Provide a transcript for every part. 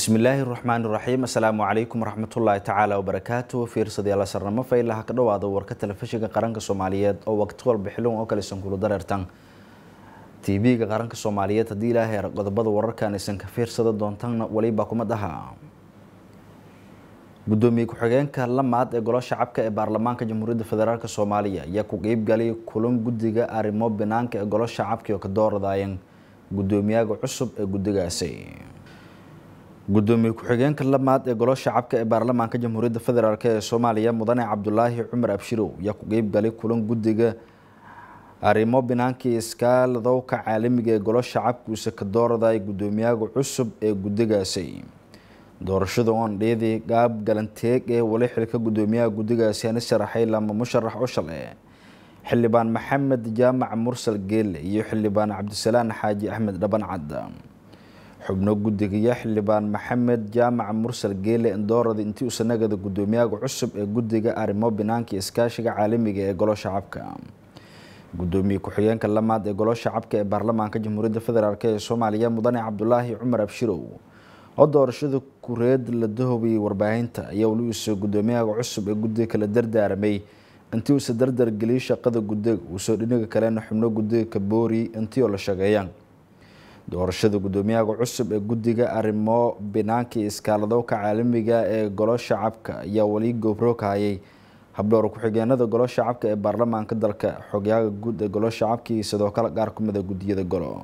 bismillaahi raxmaan raxiim assalaamu calaykum waraxmatullaahi tacaala wabarakaatu fiirsadayaal sarnamo faylaha ka dhawaada warka telefishinka qaranka soomaaliyeed oo waqti walba xilun oo kale sankulu dareertan tv-ga qaranka soomaaliyeed haddii ilaahay qodobada wararkan aysan ka fiirsada doontanna weliba kuma dhaha gudoomiye ku-xigeenka lamaad ee golo shacabka ee baarlamaanka jamhuuriyadda federaalk soomaaliya ayaa ku qeybgalay kulan guddiga arrimo banaanka ee golo shacabka oo ka dooradayeen gudoomiyaga cusub ee guddigaasi gudoomiye ku-xigeenka lamaad ee golo shacabka ee baarlamaanka jamhuuriyadda federaalk ee soomaaliya mudane cabdulaahi cumar abshirow ayaa ku qeybgalay kulan guddiga arrimo binaankii iskaaladowka caalamiga ee golo shacabkuisa ka dooradaya gudoomiyaga cusub ee guddigaasi doorashada oon dheedii gaab galanteeg ee wali xilka gudoomiyaha guddigaasi ani sharaxay lama musharax u shale xildhibaan maxamed jaamac mursal geelle iyo xildhibaan cabdisalaan xaaji axmed dhabancad xubno guddigiya xildhibaan maxamed jaamac mursal geele doorada intii usanagada gudoomiyaga cusub ee guddiga arrimo binaanka iskaashiga caalamiga ee golo shacabka gudoomiye ku-xigeenka lamaad ee golo shacabka ee baarlamaanka jamhuuriyadda federaalk ee soomaaliya mudane cabdulaahi cumar abshirow oo doorashada kureed la dahobiyey warbaahinta ayaa weli uusoo gudoomiyaga cusub ee guddiga kala dardaaramay intii uusa dardargeliyay shaqada guddiga uusoo dhinaga kalena xubno guddiga ka boori intii oo la shageeyaan doorashada gudoomiyaga cusub ee guddiga arrimo binaanka iskaaladowka caalamiga ee golo shacabka ayaa weli goobro ka hayay habdhowr ku-xigeenada golo shacabka ee baarlamaanka dalka xogyaga guud ee golo shacabka iyo sidoo kale qaar kumida guddiyada golo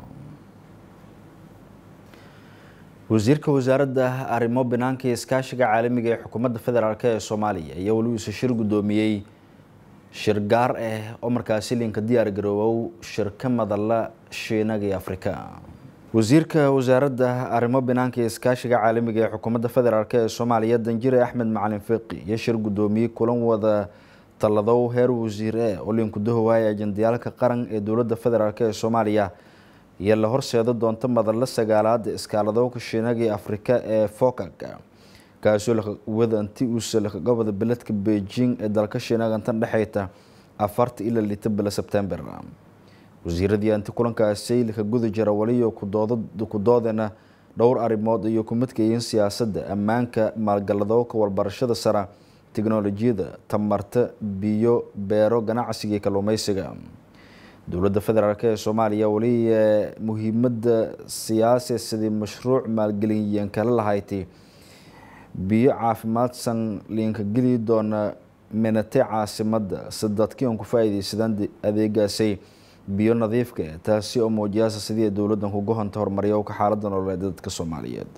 wasiirka wasaaradda arrimo binaanka iskaashiga caalamiga ee xukuumadda federaalk ee soomaaliya ayaa weli uuse shir gudoomiyey shir gaar ah oo markaasi linka diyaar garoowow shirka madalla shiinaga iyo afrika wasiirka wasaaradda arrimo binaanka iskaashiga caalamiga ee xukuumadda federaalk ee soomaaliya danjire axmed macalin fiqi iyo shir gudoomiyey kulan wada talladow heer wasiir e oo linku dahowaaya ajendayaalka qaran ee dowladda federaalk ee soomaaliya iyo la horseeda doonta madalla sagaalaada iskaaladowka shiinaga iyo afrika ee fokaga kaasoo wada anti uusa lakagobada beledka beijing ee dalka shiinaga intan dhexeyta afarta ilaa lita bila sebtember wasiiradii anti kulankaasi laka guda jira waliyo ku doodena dhowr arrimood iyo ku midkayiin siyaasadda ammaanka maalgaladowka warbarashada sara tiknolojiyada tamarta biyo beero ganacsiga iyo kalluumeysiga dowladda federaalk ee soomaaliya weli muhiimada siyaasi sidii mashruuc maalgeliyeen kala lahayti biyo caafimaadsan liinka geli doona minate caasimada sadadkii on ku faa-ideysadaan adeegaasay biyo nadiifka taasi oo muujiyaasa sidii dowladdan kuga honta horumaryowka xaalada nololeed dadka soomaaliyeed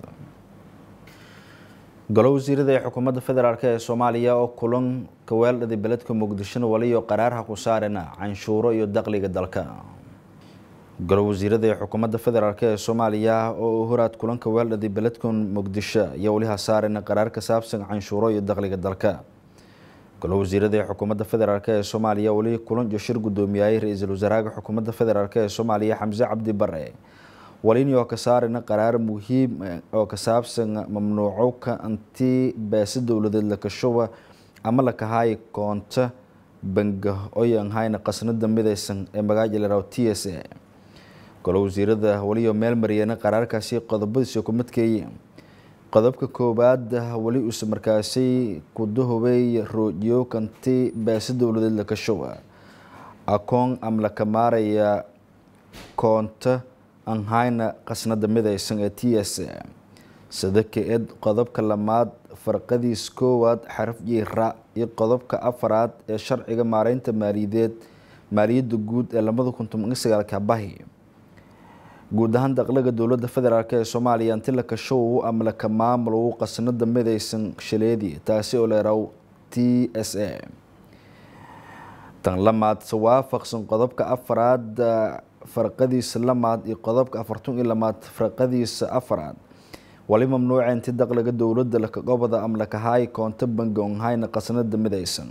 golo wasiirada ee xukuumadda federaalk ee soomaaliya oo kulan kaweeldhaday beledka muqdishona waliyo qaraarha ku saarena canshuuro iyo daqliga dalka golo wasiirada ee xukuumadda federaalk ee soomaaliya oo horaad kulanka weeldhaday beledka muqdisho ayaa weliha saarena qaraar ka saabsan canshuuro iyo daqliga dalka golo wasiirada ee xukuumadda federaalk ee soomaaliya weli kulan iyo shir gudoomiyayay ra-iisul wasaaraha xukuumadda federaalk ee soomaaliya xamse cabdi bare walini oo ka saarina qaraar muhiim oo ka saabsan mamnuucowka anti beesa dowladeed lakashowa ama lakahaayi koonta banga oyan hayna qasnada mideysan ee magaaja laraw t s a golo wasiirada weliyo meel mariyana qaraarkaasi qodobadiisa ku midkeeye qodobka koowaad weli uuse markaasi ku dahobey roojiyo kanti beesa dowladeed lakashowa akoon ama laka maaraya koonta aan hayna qasnada mideysan ee t s a sadaka-ed qodobka lamaad farqadiis koowaad xaraf jiira iyo qodobka afaraad ee sharciga maareynta maaliyadeed maaliyadda guud ee labada kun toban iyo sagaalka bahi guud ahaan daqlaga dowladda federaalk ee soomaaliya anti la kashow ama laka maamulow qasnada mideysan shaleedi taasi oo leeraw t s a tan lamaad waafaqsan qodobka afaraad farqadiisa lamaad iyo qodobka afartan iyo lamaad farqadiisa afaraad wali mamnuuca inti daqliga dowladda lakagobada ama lakahaay koonto bangi onhayna qasnada mideysan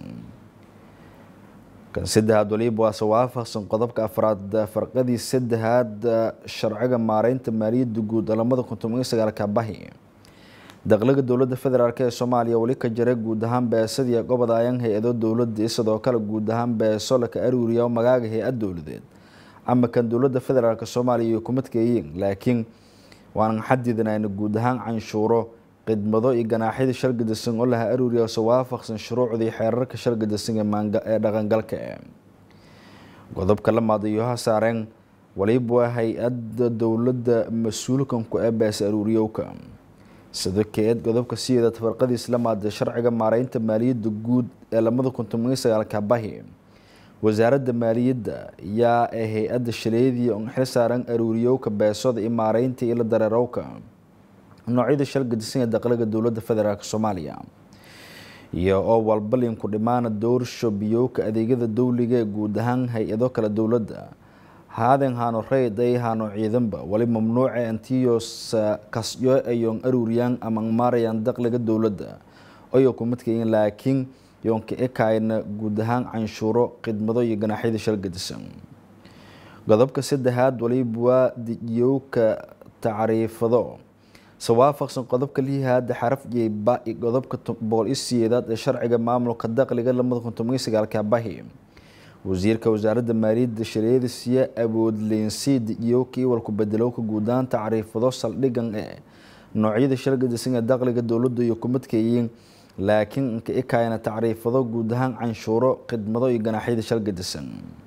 kan saddexaad waliba waase waafaqsan qodobka afraad farqadii saddexaad sharciga maareynta maaliyadda guud lamada kun toban iyo sagaalka bahi daqliga dowladda federaalk ee soomaaliya weli ka jira guud ahaan beesadii gobodayaan hay-ado dowladda sidoo kale guud ahaan beeso laka aruuriya magaaga hay-ad dowladeed ama kan dowladda federaalk soomaaliya iyo kumadkeeyiin laakiin waanan xadidinayna guud ahaan canshuuro khidmado iyo ganaaxyada shargadisan oo laha aruuriya se waafaqsan shuruucdii xeerarka shargadisan ee dhaqangalka godobka la maadayoha saareen waliba hay-adda dowladda mas-uulkan ku eebaasa aruuriyowka sida keed godobka sideeda tafarqadiis la maaday sharciga maareynta maaliyadda guud ee lamada kun toban iyo sagaalka bahi wasaaradda maaliyadda yaa ee hay-adda shaleedii on xil saaran aruuriyowka beesada iyo maareynta iyo la dareerowka noocyada shargadisan ee daqliga dowladda federaalk soomaaliya iyo oo walbalinku dhimaana dowrsho biyowka adeegyada dowliga ee guud ahaan hay-ado kale dowladda haaden haano reyd ay haano ciidanba wali mamnuuce antiyo kasyo ayoon aruuriyaan ama maarayaan daqliga dowladda oyo kumadkayin laakiin yoonka ekayna guud ahaan canshuuro khidmado iyo ganaaxyada shargadisan godobka saddexaad waliba waa diyowka tacriifado se waafaqsan qodobka lihaada xaraf jeyba iyo godobka boqol iyo sideedaad ee sharciga maamulka daqliga lamada kun toban iyo sagaalka bahi wasiirka wasaaradda maaliyadda shareedisiya awoodleensiida iyo kii walku bedelowka guudahaan tacriifado saldhigan ee noocyada shargadisan ee daqliga dowladda iyo kumadkayiin laakiin inka ikayna tacriifado guud ahaan canshuuro khidmado iyo ganaaxyada shargadisan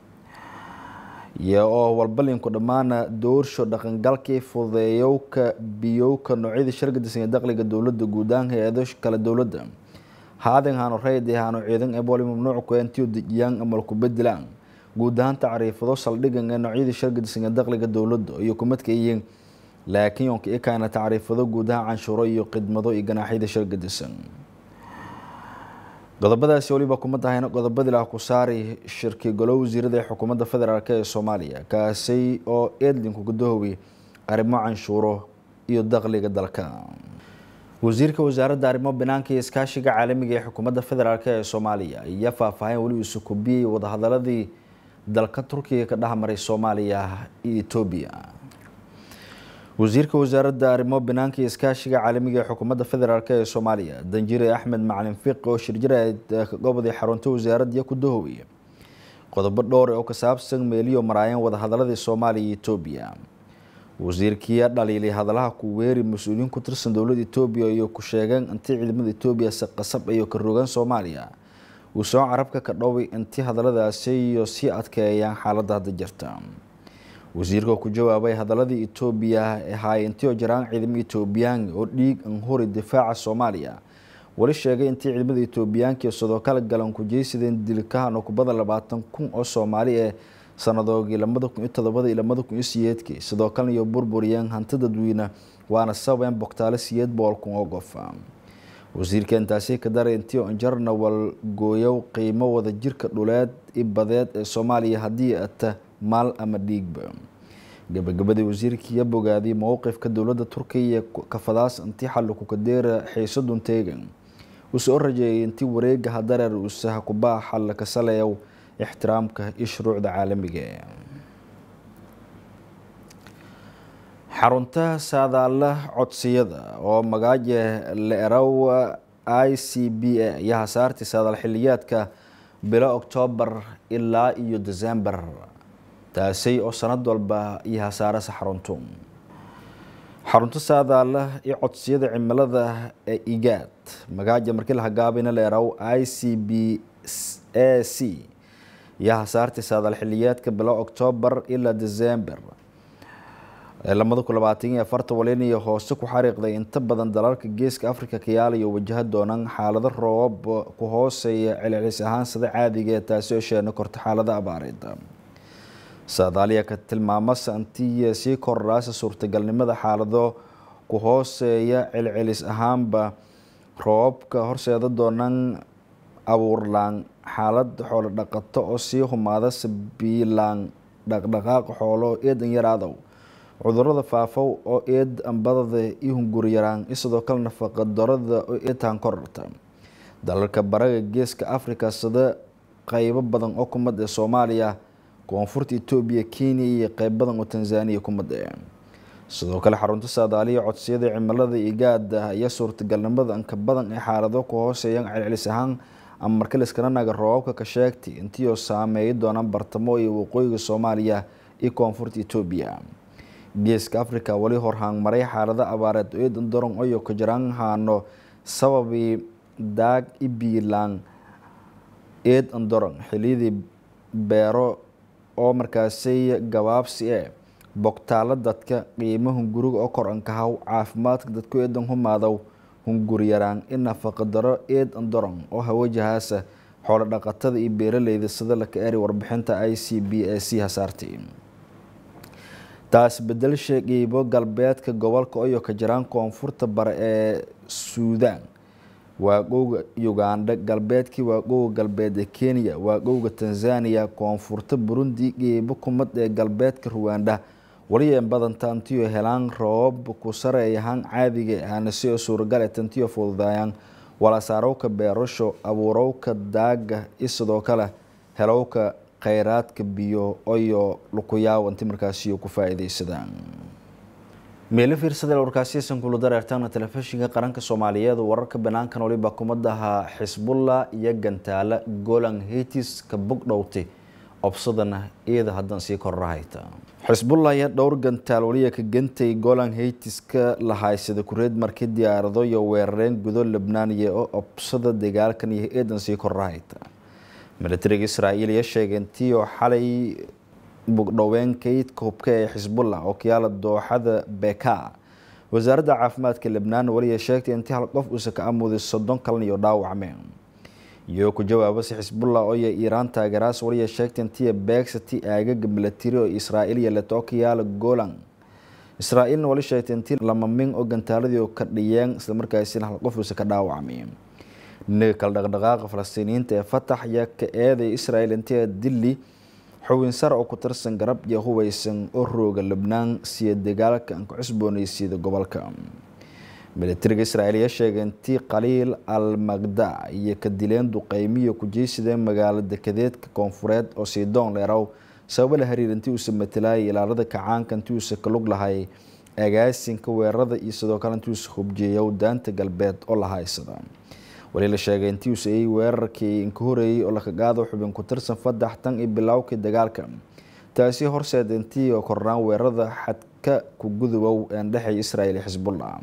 iyo oo walbalinku dhammaana doorsho dhaqangalkii fudeeyowka biyowka noocyada shargadisan ee daqliga dowladda guud ahaan hay-ado kale dowladda haaden haano reyd ee haano ciidan ee wali mamnuuc ku antiyo dejiyaan ama ku bedelaan guud ahaan tacriifado saldhigan ee noocyada shargadisan ee daqliga dowladda iyo kumadka yihiin laakiin yoonka ikayna tacriifado guud ahaan canshuuro iyo khidmado iyo ganaaxyada shargadisan qodobadaasi waliba kuma tahayna qodobadii lah ku saari shirki golo wasiirada ee xukuumadda federaalk ee soomaaliya kaasi oo eedlinku gudahoobay arrimo canshuuro iyo daqliga dalka wasiirka wasaaradda arrimo banaanka iyo iskaashiga caalamiga ee xukuumadda federaalk ee soomaaliya ayaa faahfaahin weli isu kubiyey wadahadaladii dalka turkiga ka dhexmaray soomaaliya iyo etoobiya wasiirka wasaaradda arrimo banaanka iyo iskaashiga caalamiga ee xukuumadda federaalk ee soomaaliya danjire axmed macalin fiiq oo shirjiraed gobodii xarunta wasaaradda ku dahoobay qodobo dhowr oo ka saabsan meeliyo maraayeen wadahadaladii soomaaliya iyo etoobiya wasiirkii dhaliilay hadalaha ku weeri mas-uuliyiin ku tirsan dowladda etoobiya iyo ku sheegeen intii ciidamada etoobiya si qasab iyo ka rogaan soomaaliya uu soo carabka ka dhoway intii hadaladaasi iyo sii adkeeyaan xaaladda hadda jirta wasiirka ku jawaabay hadaladii etoobiya ee haayintiyo jiraan ciidamo etoobiyaan oo dhiig an hori difaaca soomaaliya wali sheegay intii ciidamada etoobiyaanka sidoo kale galan ku jeysadeen dilkahan oo kubada labaatan kun oo soomaali ee sanadoogii lamada kun iyo todobada iyo lamada kun iyo siyeedkii sidoo kalena iyo burburiyeen hanti dadweyne waana sababeen bogtaale siyeed boqol kun oo qof wasiirka intaasi ka daray intii anjarna walgooyow qiimo wada jirka dhuleed i badeed ee soomaaliya haddii ata maal ama dhiigba gabagabadii wasiirkiiya bogaadiyay mowqifka dowladda turkiya kafadaas intii xalliku kadeera xiisadun teegan uu soo rajeeyay intii wareega hadareer uusaha kubaa xalla ka saleeyow ixtiraamka iyo shuruucda caalamiga xarunta saadaala codsiyada oo magaaje leerow i c b a iyo hasaartii saadaal xiliyaadka bilo oktoobar ilaa iyo december taasi oo sanad walba iyo hasaarasa xaruntu xarunta saadaala iyo codsiyada cimilada ee igaad magaaja markii la hagaabina leerow i c b a c iyo hasaartii saadaal xiliyaadka bilo oktoobar ilaa december lamada kun labaatan iyo afartan waliniyo hoose ku xariiqday inta badan dalalka geeska africa kayaalayo wajaha doonaan xaalado roobab ku hooseeya celcelis ahaan sida caadiga ee taasi oo sheena korta xaalada abaareed saadaaliya ka tilmaama santiya sii kordhaasa suurtagalnimada xaalado ku hooseeya celcelis ahaanba roobabka horseeda doonaan abuurlaan xaalad xoolo dhaqato oo sii humaada sabiilaan dhaqdhaqaaq xoolo eedan yaraadow cudurada faafow oo eed ambadada iyo hunguriyaraan iyo sidoo kale nafaqa darada oo eedtaan korarta dalalka baraga geeska africa sida qeybo badan oo kumad ee soomaaliya koonfurta etoobiya kenya iyo qeyb badan oo tanzaniya kumad ee sidoo kale xarunta saadaaliya codsiyada cimilada igaada ayaa suurtagalnimada inka badan ee xaalado ku hooseeyaan celcelis ahaan ama marka layskana naga roobabka ka sheegtay intii oo saameeyi doonaan bartamo iyo waqooyiga soomaaliya iyo koonfurta etoobiya geeska africa wali horhaangmaray xaalado abaareed eedan doron oyo ka jiraan haano sababii daag ibiilaan eed andoron xiliyadii beero oo markaasay gabaabsi e bogtaalo dadka qiimo hunguriga oo kor ankahaw caafimaadka dadku eedan humaadow hunguryaraan in nafaqa daro eed andoron oo hawajahaasa xoolo dhaqatada iyo beeraleyda sida laka eri warbixinta i c b a c hasaartay taas bedel sheegaybo galbeedka gobolka oyo ka jiraan koonfurta bare ee suudaan waaqowga uganda galbeedkii waaqowga galbeed ee kenya waaqowga tanzania koonfurta burundi qeybo kumad ee galbeedka ruwanda waliya badan tantiyo helaan roobab ku sareeyahaan caadiga hanase oo suuragal ee tantiyo fududaayaan walasaarowka beerasho abuurowka daaga iyo sidoo kale helowka kheyraadka biyo oyo lukuyaaw inti markaasiyo ku faa-iideysadaan meelo fiirsada warkaasiyasan kula dareertaana telefishinka qaranka soomaaliyeed wararka banaankan waliba kumadaha xisbullah iyo gantaala golan hetis ka bogdhowtay obsadana iyada haddan sii kororahayta xisbullah iyo dhowr gantaal waliya ka gantay golan heytiska la haysada kureed markii diyaarado iyo weerareen gudo lebnaaniya oo obsada dagaalkan iyo eedan sii kororahayta militariga israa'iil iyo sheegeen tiyo xalay bugdhoween kaydka hubka ee xisbullah oo kayaala dooxada beka wasaaradda caafimaadka lebnaan waliya sheegtay intii hal qof uusa ka amuuday soddon kalan iyo dhaawacmeen iyo ku jawaabase xisbullah ooya iiraan taageeraas waliya sheegtay intiya beegsati aagaga milatari oo israa'iil yeelato oo kayaala golan israa'iilna wali sheegtay intii lama min oo gantaaladii ka dhiyeen islamarkaasina hal qof uusa ka dhaawacmay dhinaga kale dhaqdhaqaaqa falastiiniyiinta ee fatax ayaa ka eeday israa'iil intii dilli xubin sar oo ku tirsan garab iyo hubeysan oo rooga lebnaan siya dagaalka aan ku cusbooneysiida gobolka militariga israa'iil ayaa sheegay intii khaliil al magda iyo ka dileen duqeymiyo ku jeysadeen magaalo dekedeedka koonfureed oo siidoon leerow sababo la xiriir intii uusa matalayay ilaalada kacaanka intii uusa ka lug lahay agaasinka weerarada iyo sidoo kale intii uusa hubjeeyow daanta galbeed oo la haysada wali la sheegay intii uu saeyey weerarkii inka horeeyey oo lakagaado xubin ku tirsan fadax tan iyo bilowkii dagaalka taasi horseed intii oo kornaan weerarada xadka ku gudubow een dhexeeya israa'iil iyo xisbullah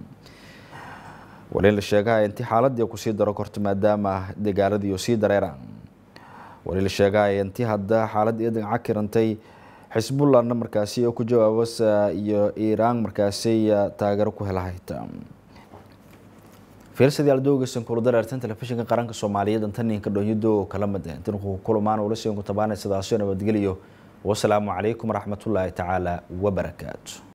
wali la sheegaha intii xaaladii kusii daro korto maadaama dagaaladii sii dareeraan wali la sheegaha intii hadda xaalad iyadan cakirantay xisbullahna markaasi oo ku jawaabasa iyo iiraan markaasi taageero ku helahayta fiirsadii aldowgeysan kula dareertan telefishinka qaranka soomaaliyeed antaninka dhonyado kala mid ah intan ku kulamaan ula siin ku tabaanay sidaasoo nabadgeliyo wasalaamu calaykum waraxmatullaahi tacaala wabarakaatu